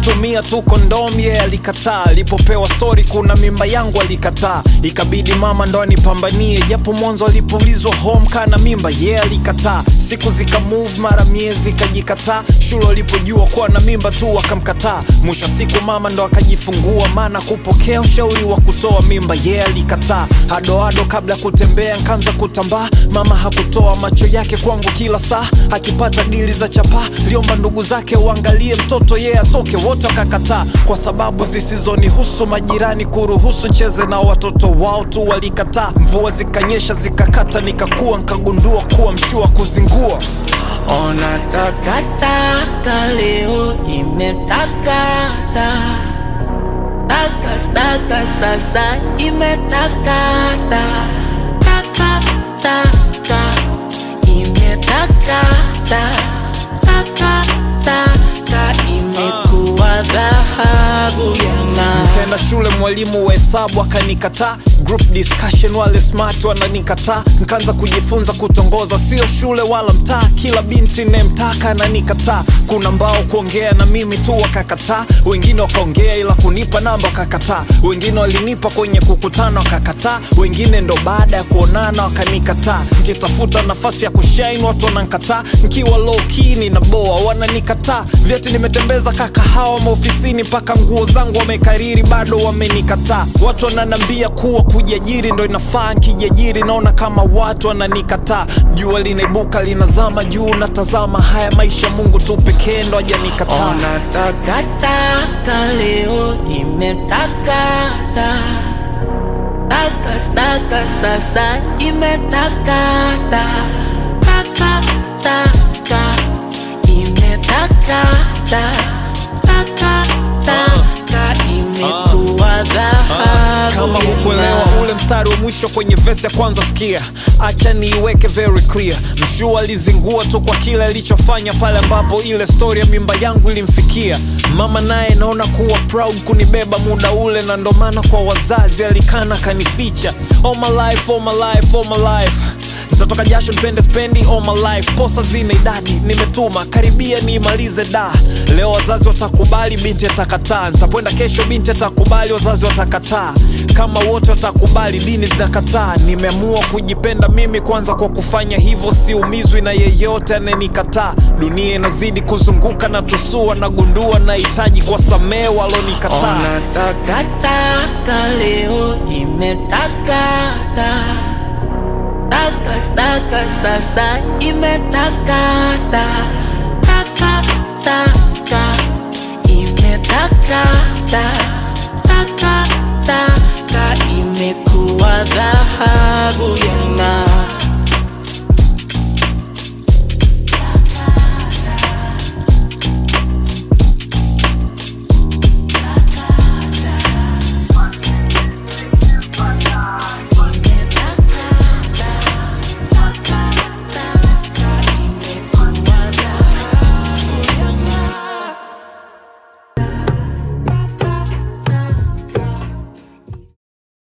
kutumia tu kondom ye yeah, alikataa alipopewa stori kuna mimba yangu alikataa ikabidi mama ndo anipambanie japo mwanzo alipoulizwa home kana mimba ye yeah, alikataa siku zika move mara miezi ikajikataa shule walipojua kuwa na mimba tu wakamkataa mwisho siku mama ndo akajifungua maana kupokea ushauri wa kutoa mimba ye yeah, alikataa hadoado kabla ya kutembea nkaanza kutambaa mama hakutoa macho yake kwangu kila saa akipata dili za chapaa liomba ndugu zake uangalie mtoto yeye yeah, atoke wote wakakataa kwa sababu zisizonihusu majirani kuruhusu cheze na watoto wao tu walikataa mvua zikanyesha zikakata nikakua nkagundua kuwa mshua kuzingua Ona takataka leo imetakata takataka sasa imetakata takataka imetakata takataka imekuwa dhahabu yana nikaenda shule mwalimu wa hesabu akanikataa group discussion wale smart wananikataa nkaanza kujifunza kutongoza sio shule wala mtaa kila binti nemtaka ananikataa kuna mbao kuongea na mimi tu wakakataa wengine wakaongea ila kunipa namba wakakataa wengine walinipa kwenye kukutana wakakataa wengine ndo baada ya kuonana wakanikataa nkitafuta nafasi ya kushain watu wanankataa nkiwa low key nina boa wananikataa vyeti nimetembeza kakahawa maofisini mpaka nguo zangu wamekariri bado wamenikataa watu wananambia kuwa kujiajiri ndo inafaa nkijiajiri naona kama watu wananikataa jua linaibuka linazama juu natazama haya maisha mungu tu pekee ndo ajanikataa Ona takataka leo imetakata takataka sasa imetakata takataka imetakata takataka imekuwa dhahabu kama hukuelewa ule mstari wa mwisho kwenye vesi ya kwanza sikia acha niiweke very clear mshua alizingua tu kwa kile alichofanya pale ambapo ile stori ya mimba yangu ilimfikia mama naye naona kuwa proud kunibeba muda ule na ndo maana kwa wazazi alikana kanificha all my life, all my life, all my life nitatoka jasho nipende spendi all my life posa zina idadi nimetuma karibia niimalize da leo wazazi watakubali binti atakataa nitakwenda kesho binti atakubali wazazi watakataa kama wote watakubali dini zinakataa nimeamua kujipenda mimi kwanza kwa kufanya hivyo siumizwi na yeyote anayenikataa dunia inazidi kuzunguka na tusua nagundua nahitaji kwa samee walonikataa Ona takataka leo imetakata takataka sasa imetakata takataka imetakata takataka imekuwa dhahabu